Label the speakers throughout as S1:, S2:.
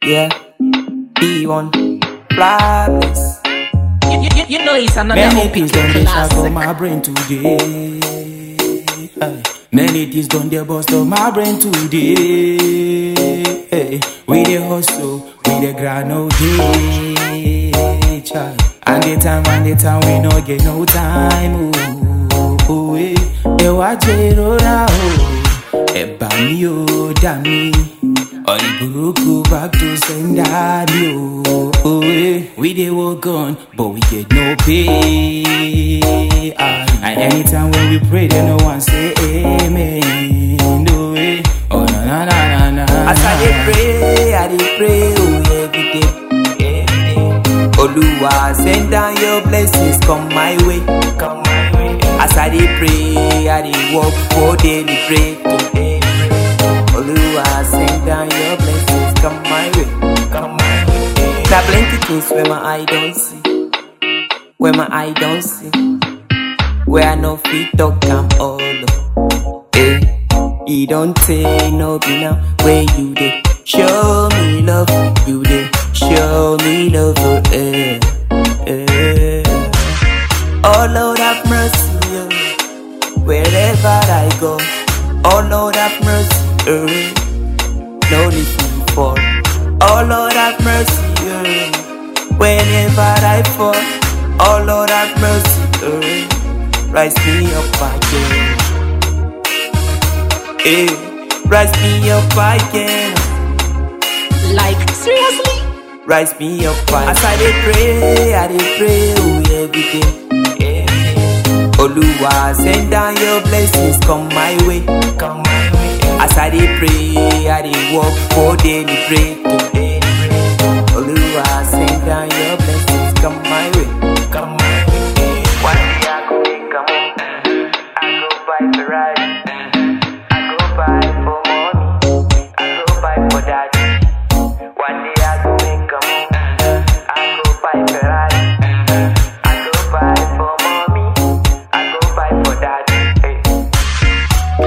S1: Yeah, B1, flawless.
S2: You, you, you know it's another
S1: Many
S2: OPK
S1: things done they shot
S2: classic.
S1: on my brain today. Aye. Many things done they bust on my brain today. Hey. We the hustle, we the grind all day. Child. And the time, and the time, we no get no time. Oh, oh, eh. Ẹ wá jẹ́rọ̀ra o, ẹ bá mi ò dá mi. Ọ̀rẹ́ burúkú back to sender mi o. Oh, eh. We dey work on, but we get no pay. Ah, And anytime when we pray, they no one say amen. No way. Oh na na na na na. As I dey pray, I dey pray oh every day. Every day. Oluwa send down your blessings come my way. Come my way. As I dey pray, I dey work for daily bread. Today. Oluwa send down your blessings come my way. Come my way. Now plenty things where my eye don't see. Where my eye don't see. Where I no fit talk am all up. Eh, e don tey no be now where you dey show me love, you dey show me love, oh, eh, eh. Oh Lord have mercy, oh, wherever I go. Oh Lord have mercy, eh, no need to fall. Oh Lord have mercy, eh, whenever I fall. Oh Lord have mercy, eh, rise me up again. Eh, rise me up again.
S2: Like, seriously?
S1: Rise me up again. As I dey pray, I dey pray oh, every day. Eh, Oluwa send down your blessings come my way. Come my way. As I dey pray, I dey work for daily bread today. Oluwa send down your blessings come my way. Come my way. One day I go make a move. I go buy Ferrari. I go buy for mommy. I go buy for daddy. One day I go make a move. I go buy Ferrari. I go buy for mommy. I go buy for daddy. Hey.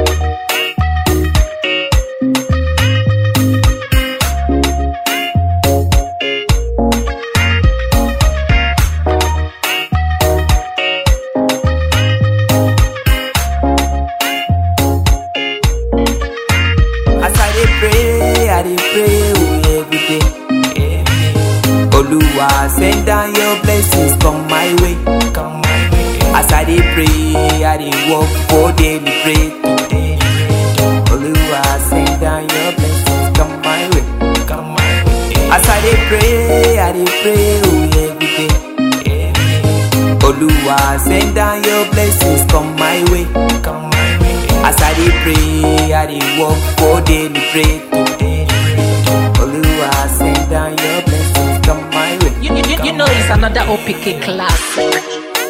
S1: As I dey pray, I dey pray oh, every day. Every day. Oluwa send down your blessings come my way. Come my way. As I dey pray, I dey work for daily bread today. Oluwa send down your blessings come my way. Come my way. As I dey pray, I dey pray oh, every day. Every day. Oluwa send down your blessings come my way. Come my way. As I dey pray, I dey work for daily bread today. Oluwa send down your blessings come my way.
S2: You, you, you, you know it's another OPK classic.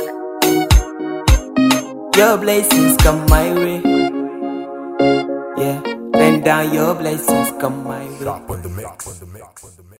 S1: Your blessings come my way. Yeah, send down your blessings come my way.
S3: Shop on the mix.